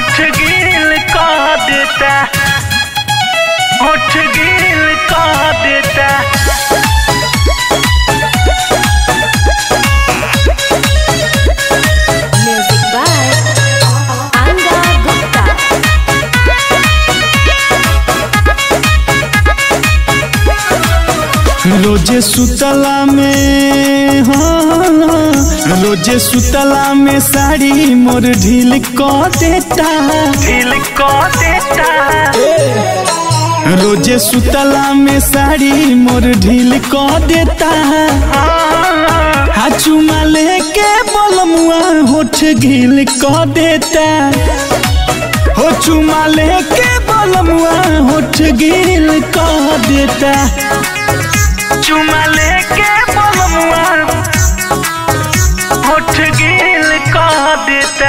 होठ गिल कह देता होठ गिल कह देता Music by Anga Gupta. रोजे सुतला में हाँ रोजे सुतला में साड़ी मोर ढील क देता ढील कह देता रोजे सुतला में साड़ी मोर ढील क देता हाँ, हा चुमा लेके बलमुआ होठ ढील क देता हो चुमा लेके बलमुआ होठ ढील क देता चुमा लेके बलमुआ होठ गिल कह देता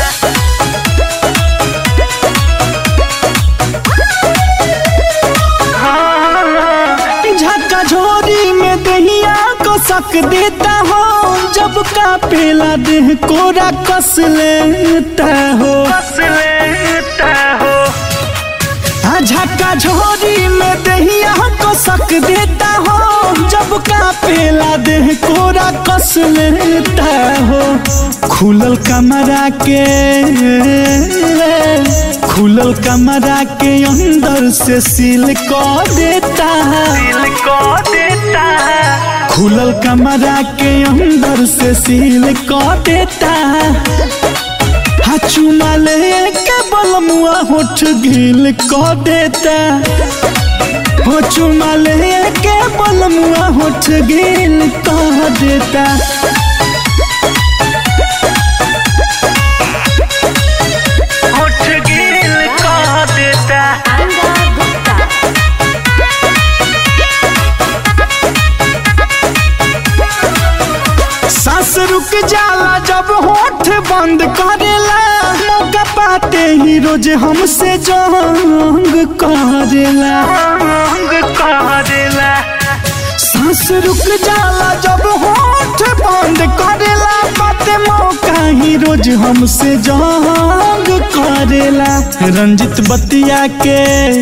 हाँ, झक्का झोरी में दहिया को सक देता हो जब का पेला देह कोरा कस लेता हो बस लेता हो हाँ, झक्का झोरी में दहिया को सक देता हो जब का पेला देह कोरा कस लेता हो खुलल कमरा के खुलल कमरा के अंदर से सील कर देता दिल को देता खुलल कमरा के अंदर से सील कर देता हाँ चुमा ले के बलमुआ होठ गिल कर देता हो चुमा ले के बलमुआ होठ गिल कर देता होठ गिल कह देता Anga Gupta. सांस रुक जाला जब होठ बंद करेला मौका पाते ही रोज हमसे जंग करेला अंग कह देला सांस रुक जाला जब होठ बंद करेला बाते मौका ही रोज हमसे जंग करेला रंजित बतिया के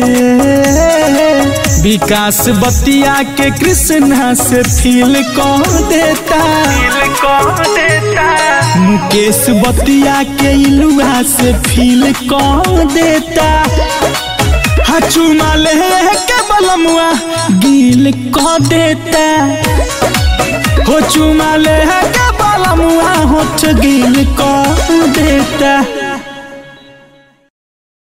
विकास बतिया के कृष्णा से फील कर देता दिल को देता मुकेश बतिया के इलुआ से फील कर देता हाँ चुमा ले के बलमुआ गिल कर देता हो चुमा ले के बलमुआ होठ गिल कर देता